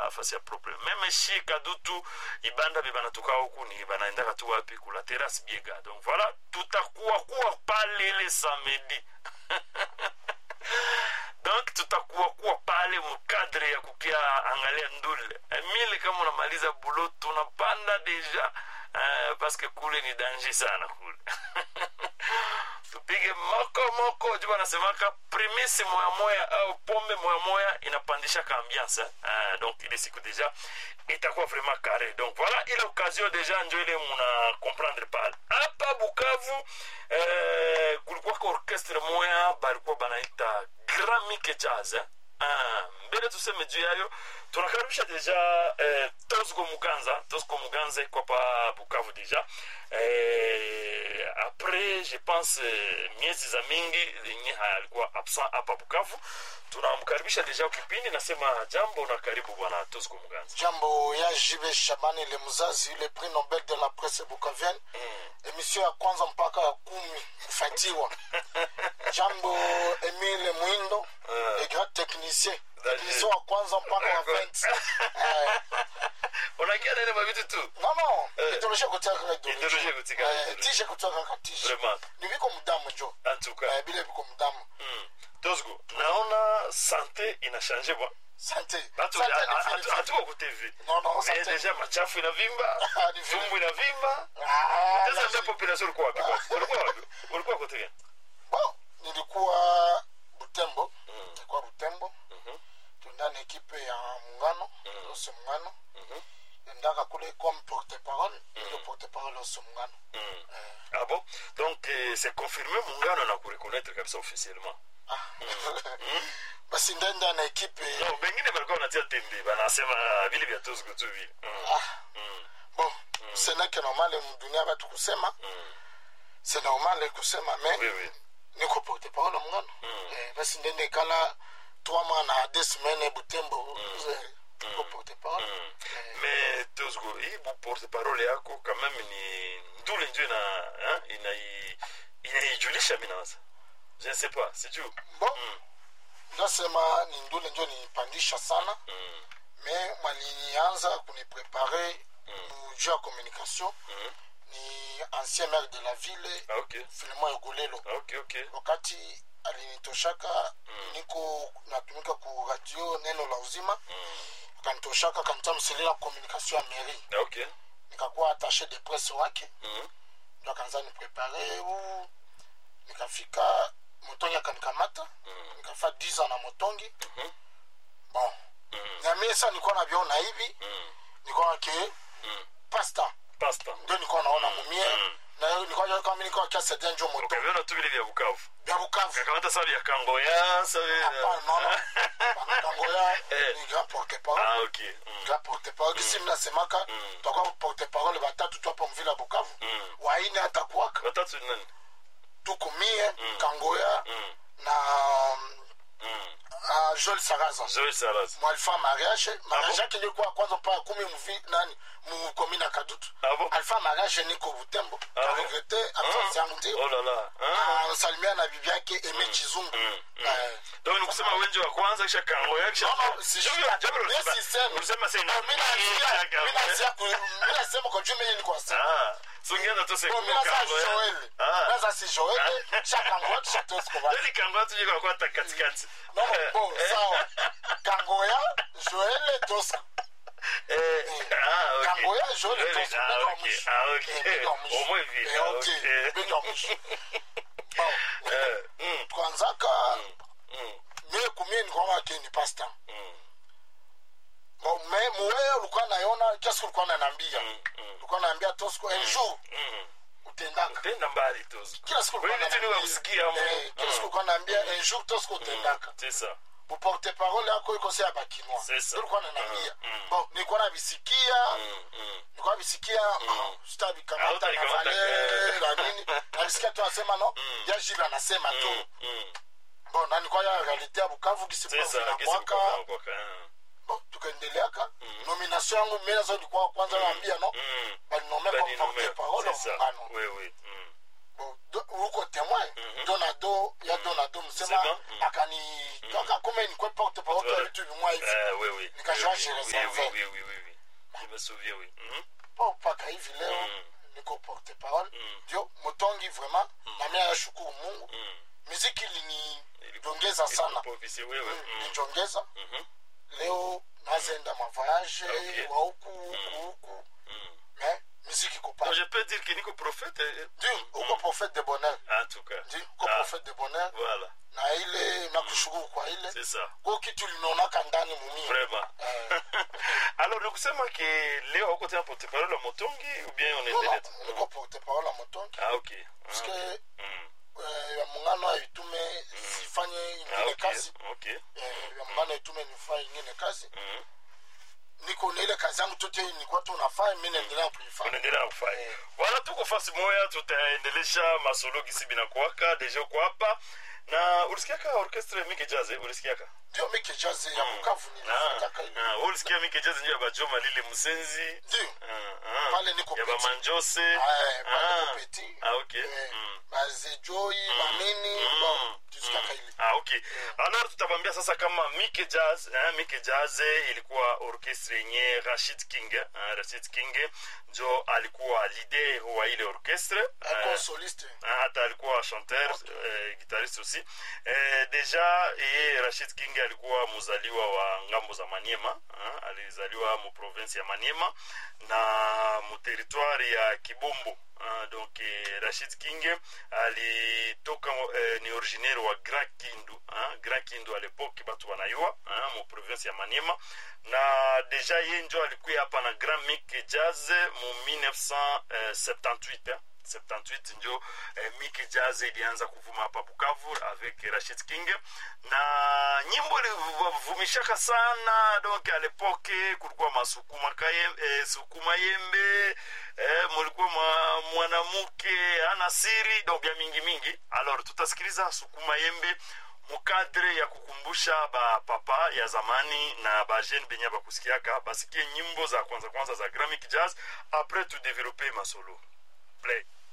fasi ya propre meme shi kadutu ibanda be banatoka huku ni banaendaka tu wapi kula terrasse biega donc voilà tutakuwa kuwa pale le samedi donc tutakuwa kuwa pale mkadre ya kukia angalia ndule mile kama unamaliza bulo tunapanda deja uh, paske kule ni danger sana kule tupige moko moko juu wanasemaka primisi moya moya au pombe moya moya inapandisha ka ambiance uh, donc ile siku deja itakuwa vraiment carré donc voilà ile occasion deja njo ile muna comprendre pale hapa bukavu eh, kulikuwa ka orchestre moya balikuwa banaita grand mike jazz eh? Ah, mbele tuseme juu yayo tunakaribisha deja eh, tosgo muganza tosgo muganza iko hapa bukavu deja eh, après je pense eh, miezi za mingi yenye alikuwa absent hapa bukavu tunamkaribisha deja kipindi nasema jambo na karibu bwana tosgo muganza jambo ya jibe shabani le mzazi yule prix nobel de la presse bukavienne emission ya kwanza mpaka ya kumi kufatiwa jambo emile mwindo le grand technicien technicien wa kwanza mpaka wa 20 Eh, unakia nene mavitu tu non non Eh. idéologie kutia kaka Idéologie idéologie kutika Eh, idéologie. tishe kutia kaka tishe vraiment ni biko mudamu njo en tout cas Eh, bile biko mudamu mm. tosgo naona sante inashange bwa sante Batu- Sante ha- ni ha- fini hatu- fini. hatuko ku tv Non, non, Mais sante. deja machafu inavimba Ah, ni fini. vumbu inavimba Ah, sasa la- ndio population ulikuwa wapi kwa? ulikuwa wapi ulikuwa kote gani bon nilikuwa butembo nilikuwa butembo Mhm. tuenda na ekipe ya muungano ose muungano endaka kule comme porte parole ilo porte parole ose muungano Mm. ah bon donc eh, c'est confirmé muungano na kureconnaître kabisa officiellement basi ndenda na ekipe no bengine balikuwa wanatia tembe banasema ah, vile vya tosgo tu vile Mm. ah, Mm. bon seneke normale mdunia batu kusema Mm. se normale kusema me oui oui niko porte parole muungano Eh, basi ndende ekala trois mois na deux semaines butembo eh, niko porte parole Mm. Eh, mais tosgo hii bu porte parole yako quand même ni ndule njo ina hein, inai inaijulisha mi nawaza je ne sais pas sijuu bon Mm. ndasema ni ndule njo nipandisha sana Mm. me mwalinianza kuniprepare juu ya communication Mm. ni ancien maire de la ville Ah, ok filemon egolelo Ah, ok ok wakati alinitoshaka niko natumika ku radio neno la uzima Mm. akanitoshaka akanitamselela communication ya mairie Ah, ok nikakuwa attaché de presse wake Mm. ndo akaanza niprepare u nikafika motongi akanikamata Mm. nikafa 10 ans na motongi Mhm. bon Mm. na mie sa nilikuwa naviona hivi Mm. nilikuwa ke Mm. pasta pasta ndio nilikuwa naona mumie Mm. na nilikuwa kama nilikuwa kiasaidia njo moto ukaviona tu vile vya bukavu vya bukavu kakamata sa vya kangoya sa vile- hapana naona banakangoya Eh. ni grand porte ah parole ok Mm. grand porte parole kisi mnasemaka Mm. tutakuwa porte parole batatu tu hapa mvila bukavu Mm. waine hata kuwaka watatu ni nani tuko mie kangoya Mm. na Mm. uh, joel saraza Joel Saras mwalifa mariage mariage bon? yake ilikuwa kwanza mpaka kumi mvi nani mukomina kadutu Ah bon? alifa mariage niko butembo Ah bon? karegrete absence yangu ndio oh la la Ah. anasalimia na bibi yake eme chizungu Mm. Mm. Eh, donc ni kusema wenje wa kwanza kisha kangoya kisha No, no, si Jambo- shida. jambo Mimi ulisema- sisemi. ulisema sasa no, ina- mi naanzia- ina- mi naanzia ku- mi nasema kwa juu mimi niko sema ah so ungeanza tu No, mi sekumu naza kangoya joel ah naza si joel shakangoya tushatoskoba Yaani kangoya tu jiko kwa katikati no bon sawa kangoya joel tosko Eh, ah, ok. kangoya joel Joel, tosko ah, bega ok. mwisho Ah, ok. Eh, bega mwisho. Au moins vile, Eh, ah, ok. ok. bega mwisho bon Eh, mm, twanzaka mm, mie kumie nikwanga ke ni pasta mm, Bon, me muweye ulikuwa nayona kiasi ulikuwa nanambia mm, mm, ulikuwa naambia tosko un jour mm. utendaka tenda mbali tu kila siku ulikuwa Kweli tu ni wa unaniambia. kusikia mu. Eh, kila siku ulikuwa naambia un jour tosko utendaka c'est ça uporte parole yako iko se ya bakinoa C'est ça. ulikuwa nanambia Mm, mm. bon nilikuwa nabisikia Mm, mm. nilikuwa nabisikia sitavikamata na Hautalikamata, vale eh. na nini nabisikia tu anasema no ya jile anasema tu Mm, mm. bon na nilikuwa ya realite ya bukavu C'est ça, kisikwaka kesi mkoka mkoka, ah. bon tukaendeleaka nomination yangu mimi nazo nilikuwa kwanza naambia no Mm. balinome Bani comme porte nommé, parole c'est ça. muungano Oui, oui. Mm. Bon, do- uko témoin Mhm. donado ya donado Sema, msema mm. akani donc akome nikwe porte parole Voilà. vitu vimwa hivi Eh, oui, oui. Nikajua Oui, je oui, reservais. oui, oui, oui, oui. Je me souviens, oui. Mhm. po mpaka hivi leo Mm. niko porte parole Mm. ndio motongi vraiment na mimi nashukuru mungu Mm. muziki linijongeza sana Ilikuwa ofisi wewe. Mm. linijongeza Mhm. leo nazenda mavoyage Okay. wa huku huku huku Mm. mais muziki Donc, kopaa je peux dire que Nico prophète. eh, ndio uko prophète de bonheur En tout cas. ndio uko Ah, prophète de bonheur Voilà, na ile nakushukuru kwa ile c'est ça. ko kitu linaonaka ndani mumia Vraiment. Eh, Alors, ni kusema ke leo uko tena porte parole wa Motongi ou bien on endelea tu? niko porte parole ya motongi Ah, ok. Ah, parce que mm. eh, ya muungano aitume sifanye Ah, ingine ok. kazi Ok. Eh, ya muungano aitume nifanye ingine kazi Mm. niko na ile kazi yangu tote nilikuwa tu nafanya mi naendelea kuifanya unaendelea kufanya wala tuko fasi moya tutaendelesha masolo gisi binakuwaka deja uko hapa na ulisikiaka orchestre mike jazz eh? ulisikiaka ndio mi kijazi ya bukavu nilifanyaka ile Ah, ah, wewe ulisikia mike jazz ndio ya bajoma lile musenzi ndio Ah, ah. Pale niko ya petit. bamanjose Eh, pale Ah. niko petit. Ah, ok. Eh, Mm. bazejoi manini Mm. bon tusikiaka ile Ah, ok. Alors tutavambia sasa kama Mike Jazz, eh, Mike Jazz ilikuwa orchestre yenye Rashid King, eh, Rashid King njo alikuwa leader wa ile orchestre. ako Eh, soliste Ah, hata alikuwa chanteur eh, guitariste aussi eh, deja ye rashid king alikuwa mzaliwa wa ngambo za maniema ah, alizaliwa mu province ya maniema na mu territoire ya kibombo ah, donc eh, rashid king alitoka eh, ni originaire wa grand kindu ah, grand kindu a l'époque batu wanayua ah, mu province ya maniema na deja ye njo alikuya hapa na grand mic jazz mu 1978 eh. 78 njo eh, Mickey Jazz ilianza kuvuma hapa Bukavu avec Rashid King na nyimbo ilivumishaka sana donc à l'époque kulikuwa masukuma kaye, eh, sukuma yembe eh, mulikuwa mwa, mwanamke ana siri donc vya mingi mingi alors tutasikiliza sukuma yembe mukadre ya kukumbusha bapapa ya zamani na bajene benye bakusikiaka basikie nyimbo za kwanza kwanza za gramic jazz après tudevelope masolo play